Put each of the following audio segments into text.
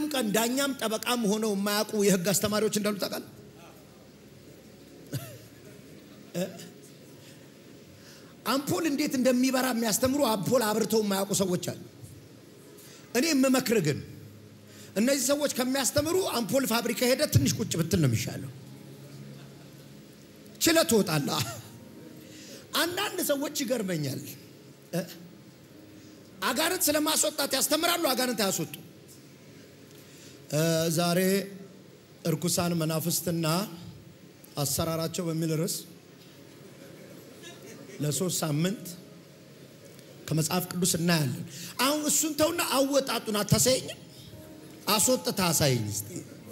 አንድም ቀን ዳኛም ጠበቃም ሆነው የማያውቁ የህግ አስተማሪዎች እንዳሉ ታውቃለህ? አምፖል እንዴት እንደሚበራ የሚያስተምሩ አምፖል አብርተው የማያውቁ ሰዎች አሉ። እኔ የምመክር ግን እነዚህ ሰዎች ከሚያስተምሩ አምፖል ፋብሪካ ሄደ ትንሽ ቁጭ ብትል ነው የሚሻለው። ችለህ ትወጣለህ። አንዳንድ ሰዎች ይገርመኛል። አጋንንት ስለማስወጣት ያስተምራሉ፣ አጋንንት አያስወጡ። ዛሬ እርኩሳን መናፍስትና አሰራራቸው በሚል ርዕስ ለሶስት ሳምንት ከመጽሐፍ ቅዱስ እናያለን። አሁን እሱን ተውና አወጣጡን አታሳየኝም? አስወጥተህ አሳየኝ እስቲ።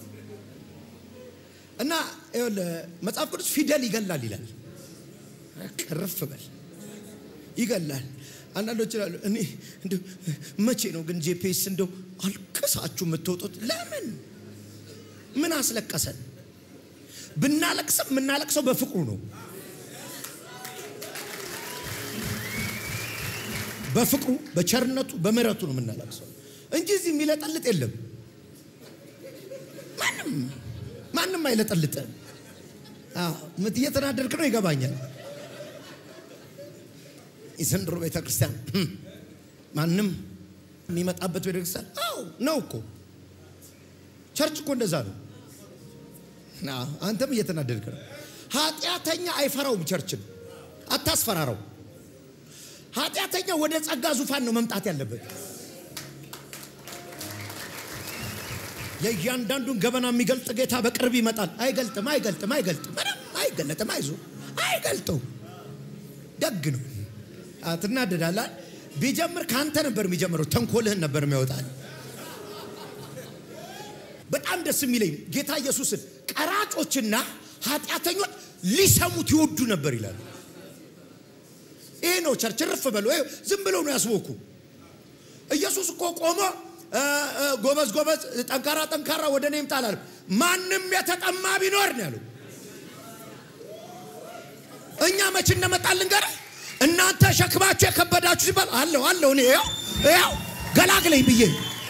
እና መጽሐፍ ቅዱስ ፊደል ይገላል ይላል። ቅርፍ በል ይገላል። አንዳንዶች ይላሉ እኔ እንደው መቼ ነው ግን ጄፒኤስ እንደው አልቅሳችሁ የምትወጡት? ለምን ምን አስለቀሰን? ብናለቅስም የምናለቅሰው በፍቅሩ ነው። በፍቅሩ በቸርነቱ በምሕረቱ ነው የምናለቅሰው እንጂ እዚህ የሚለጠልጥ የለም። ማንም ማንም አይለጠልጥም። እየተናደድክ ነው ይገባኛል። የዘንድሮ ቤተ ክርስቲያን ማንም የሚመጣበት ቤተ ክርስቲያን አዎ ነው እኮ ቸርች እኮ እንደዛ ነው። አንተም እየተናደድክ ነው። ኃጢአተኛ አይፈራውም። ቸርችን አታስፈራረው። ኃጢአተኛ ወደ ጸጋ ዙፋን ነው መምጣት ያለበት። የእያንዳንዱን ገበና የሚገልጥ ጌታ በቅርብ ይመጣል። አይገልጥም፣ አይገልጥም፣ አይገልጥም፣ ምንም አይገለጥም። አይዞ አይገልጠው። ደግ ነው። ትናደዳለህ። ቢጀምር ከአንተ ነበር የሚጀምረው። ተንኮልህን ነበር የሚያወጣል። በጣም ደስ የሚለኝ ጌታ ኢየሱስን ቀራጮችና ኃጢአተኞች ሊሰሙት ይወዱ ነበር ይላል። ይሄ ነው ቸርች። ርፍ በሉ። ዝም ብለው ነው ያስቦኩ። ኢየሱስ እኮ ቆሞ ጎበዝ ጎበዝ፣ ጠንካራ ጠንካራ ወደ እኔ ይምጣ አላለም። ማንም የተጠማ ቢኖር ነው ያለው። እኛ መቼ እንደመጣል ልንገርህ። እናንተ ሸክማችሁ የከበዳችሁ ሲባል አለው አለው እኔ ያው ያው ገላግለኝ ብዬ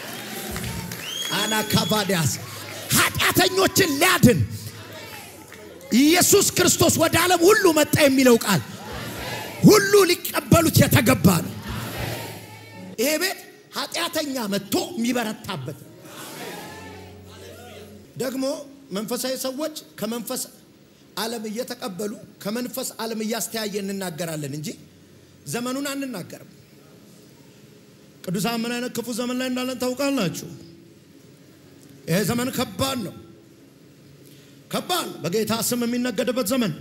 አናካባዲያስ ኃጢአተኞችን ሊያድን ኢየሱስ ክርስቶስ ወደ ዓለም ሁሉ መጣ የሚለው ቃል ሁሉ ሊቀበሉት የተገባ ነው። ይሄ ቤት ኃጢአተኛ መጥቶ የሚበረታበት ደግሞ መንፈሳዊ ሰዎች ከመንፈስ ዓለም እየተቀበሉ ከመንፈስ ዓለም እያስተያየ እንናገራለን እንጂ ዘመኑን አንናገርም። ቅዱሳን ምን አይነት ክፉ ዘመን ላይ እንዳለን ታውቃላችሁ። ይሄ ዘመን ከባድ ነው፣ ከባድ በጌታ ስም የሚነገድበት ዘመን።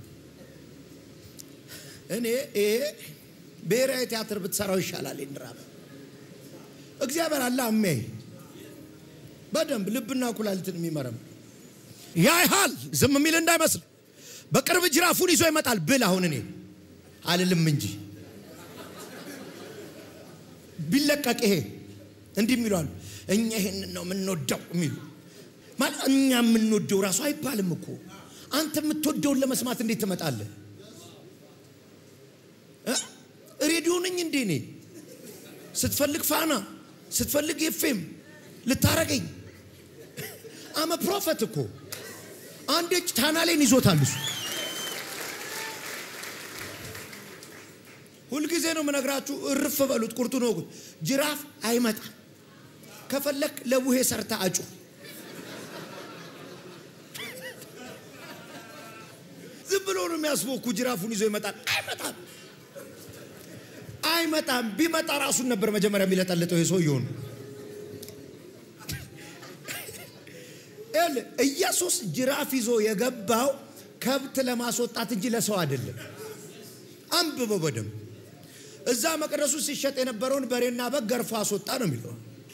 እኔ ይሄ ብሔራዊ ቲያትር ብትሰራው ይሻላል። ድራማ እግዚአብሔር አለ አሜ በደንብ ልብና ኩላሊትን የሚመረም ያይሃል ዝም የሚል እንዳይመስል በቅርብ ጅራፉን ይዞ ይመጣል ብል አሁን እኔ አልልም እንጂ ቢለቀቅ ይሄ እንዲህ የሚሉ አሉ። እኛ ይሄንን ነው የምንወደው የሚሉ ማለት እኛ የምንወደው ራሱ አይባልም እኮ። አንተ የምትወደውን ለመስማት እንዴት ትመጣለህ? ሬዲዮ ነኝ እንዴ እኔ? ስትፈልግ ፋና፣ ስትፈልግ ኤፍኤም ልታረገኝ አመ ፕሮፌት እኮ አንድ እጅ ታናሌን ይዞታል እሱ። ሁልጊዜ ነው የምነግራችሁ፣ እርፍ በሉት፣ ቁርጡን ወጉት። ጅራፍ አይመጣም። ከፈለክ ለቡሄ ሰርታ አጩ። ዝም ብሎ ነው የሚያስቦኩ። ጅራፉን ይዞ ይመጣል። አይመጣም፣ አይመጣም። ቢመጣ ራሱን ነበር መጀመሪያ የሚለጠልጠው የሰውየውን ኢየሱስ ጅራፍ ይዞ የገባው ከብት ለማስወጣት እንጂ ለሰው አይደለም። አንብበው በደንብ እዛ መቅደሱ ሲሸጥ የነበረውን በሬና በግ ገርፎ አስወጣ ነው የሚለው።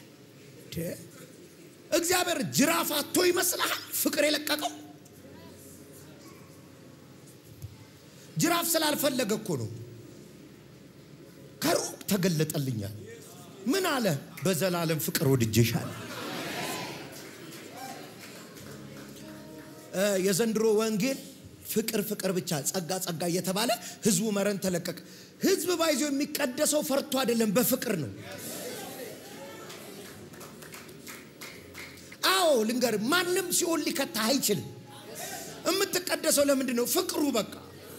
እግዚአብሔር ጅራፍ አቶ ይመስልሃል? ፍቅር የለቀቀው ጅራፍ ስላልፈለገ እኮ ነው። ከሩቅ ተገለጠልኛል። ምን አለ? በዘላለም ፍቅር ወድጄሻለሁ። የዘንድሮ ወንጌል ፍቅር ፍቅር ብቻ ጸጋ ጸጋ እየተባለ ህዝቡ መረን ተለቀቀ። ህዝብ ባይዞ የሚቀደሰው ፈርቶ አይደለም፣ በፍቅር ነው። አዎ ልንገር፣ ማንም ሲኦል ሊከታህ አይችልም። የምትቀደሰው ለምንድን ነው? ፍቅሩ በቃ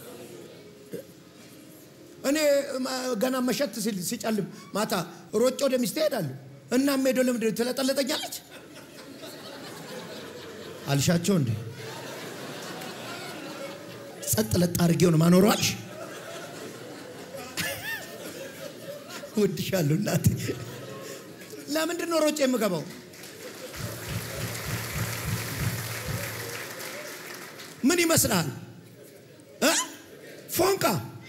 እኔ ገና መሸት ሲል ሲጨልም ማታ ሮጬ ወደ ሚስቴ እሄዳለሁ እና ሄደው ለምንድን ነው ትለጠለጠኛለች አልሻቸው እንዴ ጸጥ ለጥ አድርጌው ነው ማኖረው አልሽ ወድሻለሁ እናቴ ለምንድን ነው ሮጬ የምገባው ምን ይመስልሃል እ ፎንቃ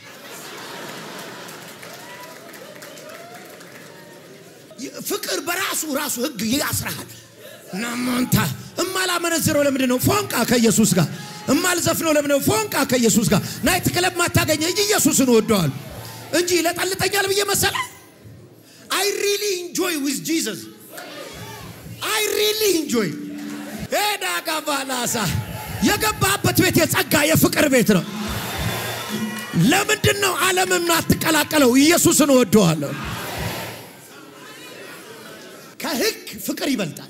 ፍቅር በራሱ ራሱ ህግ ያስራሃል ናማንታ እማላመነዝረው ለምንድን ነው ፎንቃ ከኢየሱስ ጋር እማልዘፍነው ለምንድን ነው ፎንቃ ከኢየሱስ ጋር ናይት ክለብ ማታገኘ እንጂ ኢየሱስን ወደዋል እንጂ ይለጠልጠኛል ብዬ መሰለ አይ ሪሊ ኢንጆይ ዊዝ ጂሰስ አይ ሪሊ ኢንጆይ ሄዳ ጋባላሳ የገባበት ቤት የጸጋ የፍቅር ቤት ነው ለምንድን ነው ዓለምም አትቀላቀለው ኢየሱስን ወደዋለሁ ከህግ ፍቅር ይበልጣል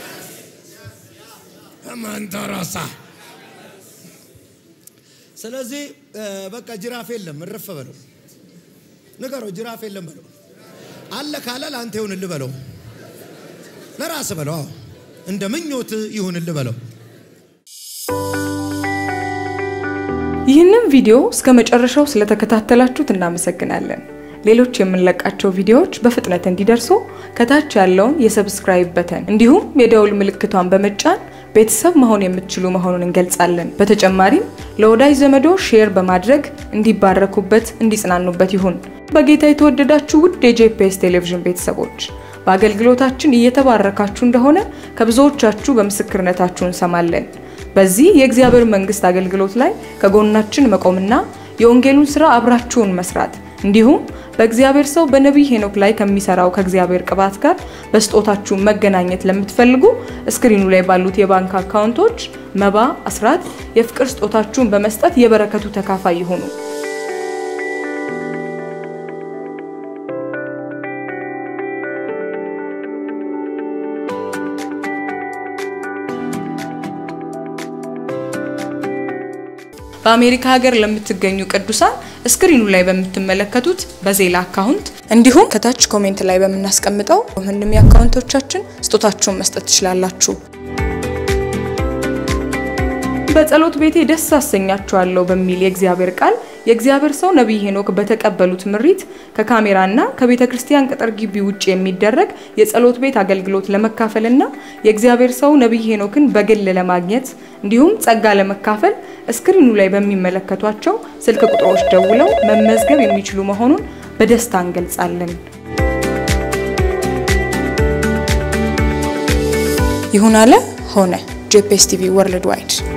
መንተራሳ ስለዚህ በቃ ጅራፍ የለም እረፍ በለው ንገረው ጅራፍ የለም በለው አለ ካለ ለአንተ ይሁንልህ በለው ለራስ በለው እንደ ምኞት ይሁንልህ በለው ይህንን ቪዲዮ እስከ መጨረሻው ስለተከታተላችሁት እናመሰግናለን። ሌሎች የምንለቃቸው ቪዲዮዎች በፍጥነት እንዲደርሱ ከታች ያለውን የሰብስክራይብ በተን እንዲሁም የደውል ምልክቷን በመጫን ቤተሰብ መሆን የምትችሉ መሆኑን እንገልጻለን። በተጨማሪም ለወዳጅ ዘመዶ ሼር በማድረግ እንዲባረኩበት፣ እንዲጽናኑበት ይሁን። በጌታ የተወደዳችሁ ውድ የጄፒኤስ ቴሌቪዥን ቤተሰቦች በአገልግሎታችን እየተባረካችሁ እንደሆነ ከብዙዎቻችሁ በምስክርነታችሁ እንሰማለን። በዚህ የእግዚአብሔር መንግስት አገልግሎት ላይ ከጎናችን መቆምና የወንጌሉን ስራ አብራችሁን መስራት እንዲሁም በእግዚአብሔር ሰው በነቢይ ሄኖክ ላይ ከሚሰራው ከእግዚአብሔር ቅባት ጋር በስጦታችሁ መገናኘት ለምትፈልጉ እስክሪኑ ላይ ባሉት የባንክ አካውንቶች መባ፣ አስራት፣ የፍቅር ስጦታችሁን በመስጠት የበረከቱ ተካፋይ ይሁኑ። በአሜሪካ ሀገር ለምትገኙ ቅዱሳን ስክሪኑ ላይ በምትመለከቱት በዜላ አካውንት እንዲሁም ከታች ኮሜንት ላይ በምናስቀምጠው ምንም የአካውንቶቻችን ስጦታችሁን መስጠት ትችላላችሁ። በጸሎት ቤቴ ደስ አሰኛችኋለሁ በሚል የእግዚአብሔር ቃል የእግዚአብሔር ሰው ነቢይ ሄኖክ በተቀበሉት ምሪት ከካሜራና ከቤተ ክርስቲያን ቅጥር ግቢ ውጭ የሚደረግ የጸሎት ቤት አገልግሎት ለመካፈልና የእግዚአብሔር ሰው ነቢይ ሄኖክን በግል ለማግኘት እንዲሁም ጸጋ ለመካፈል እስክሪኑ ላይ በሚመለከቷቸው ስልክ ቁጥሮች ደውለው መመዝገብ የሚችሉ መሆኑን በደስታ እንገልጻለን። ይሁን አለ ሆነ። ጄፒኤስ ቲቪ ወርልድ ዋይድ